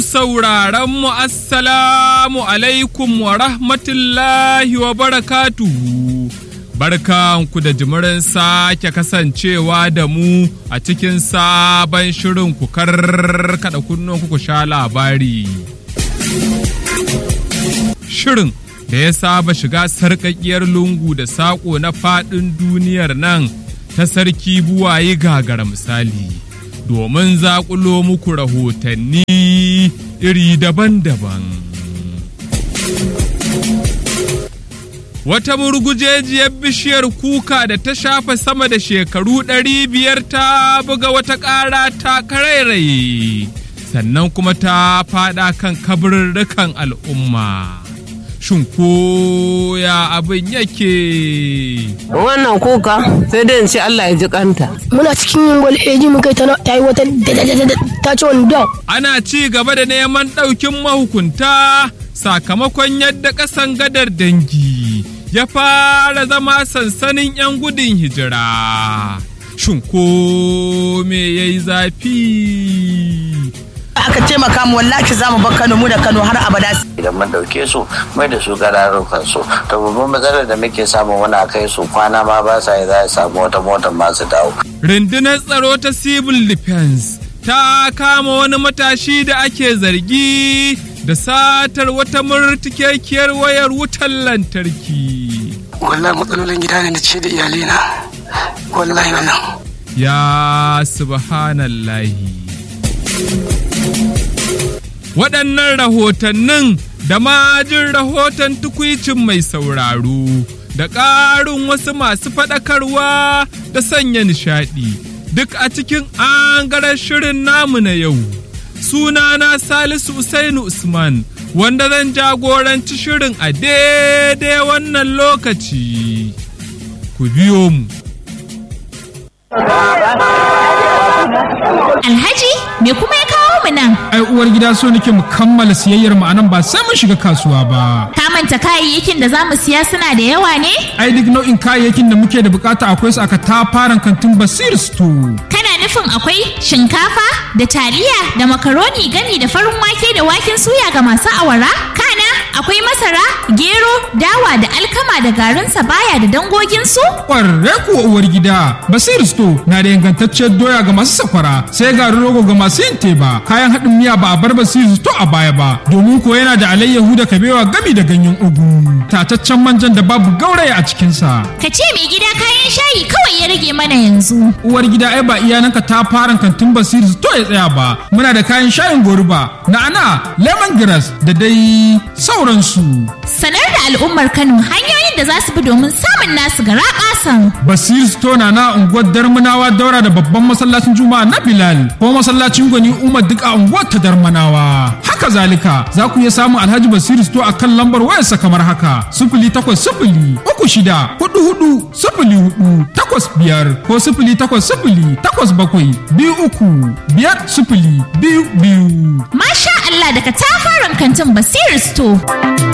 sauraronmu assalamu alaikum wa rahmatullahi wa barakatuhu. Barkanku da jimirin sake kasancewa da mu a cikin sabon shirin ku karkada kunnen ku sha labari. Shirin da ya saba shiga sarƙaƙiyar lungu da saƙo na faɗin duniyar nan ta sarki buwaye gagara misali. domin zaƙulo muku rahotanni iri daban-daban. Wata murgujejiyar bishiyar kuka da ta shafa sama da shekaru ɗari biyar ta buga wata ƙara ta karairaye, sannan kuma ta faɗa kan kabarurrukan al'umma. shin ko ya abin yake. Wannan kuka sai dai in ce Allah ya ji kanta. Muna cikin yin gwal eji mun kai ta yi wata ta ci wani dog. Ana ci gaba da neman ɗaukin mahukunta sakamakon yadda ƙasan gadar dangi ya fara zama sansanin 'yan gudun hijira. Shin ko me ya yi zafi? aka taimaka mu wallahi za mu bar Kano mu da Kano har abada. Idan mun dauke su mai da su gararukan su to babban matsalar da muke samu muna kai su kwana ma ba sa yi za a samu wata motar masu dawo. Rundunar tsaro ta civil defense ta kama wani matashi da ake zargi da satar wata murtikekiyar wayar wutar lantarki. Wallahi matsalolin gida ne na ce da iyalina. Wallahi wannan. Ya subhanallahi. Waɗannan rahotannin da majin rahoton tukwicin mai sauraro da ƙarin wasu masu faɗakarwa da sanya nishaɗi duk a cikin angaren shirin namu na yau. Sunana Salisu Usainu Usman wanda zan jagoranci shirin a daidai wannan lokaci. Ku biyo mu. Alhaji, me kuma ya kawo mu nan? Ai uwar gida so nake mu kammala siyayyar mu anan ba sai mun shiga kasuwa ba. Ka manta kayayyakin da zamu siya suna da yawa ne? Ai duk nau'in kayayyakin da muke da bukata akwai su aka tafaran kantin Basir Store. Kana nufin akwai shinkafa da taliya da makaroni gami da farin wake da waken suya ga masu awara? Kana akwai masara, gero, dawa da alkama da garin sabaya da dangogin su? Ƙwarre kuwa uwar gida, Basir Store na da ingantacciyar doya ga masu sakwara, sai garin rogo ga masu yin teba, kayan haɗin miya ba a bar Basir Store a baya ba, domin ko yana da alayyahu da kabewa gami da ganyen ugu, tataccen manjan da babu gauraya a cikinsa. Ka ce mai gida kayan shayi kawai ya rage mana yanzu. Uwar gida ai ba iyananka ta fara kantin Basir Store ya tsaya ba, muna da kayan shayin goruba, na'ana, lemongrass da dai sauransu. Sanar da al'ummar Kano hanyoyin da za su bi domin samun nasu gara ƙasan. Basir Store na na unguwar Darmanawa daura da babban masallacin Juma'a na Bilal ko masallacin Gwani Umar duk a unguwar ta Darmanawa. Haka zalika za ku iya samun Alhaji Basir Store a kan lambar wayarsa kamar haka sifili takwas sifili uku shida hudu hudu sifili hudu takwas biyar ko sifili takwas sifili takwas bakwai biyu uku biyar sifili biyu biyu. Masha Allah daga tafaran kantin Basir Store.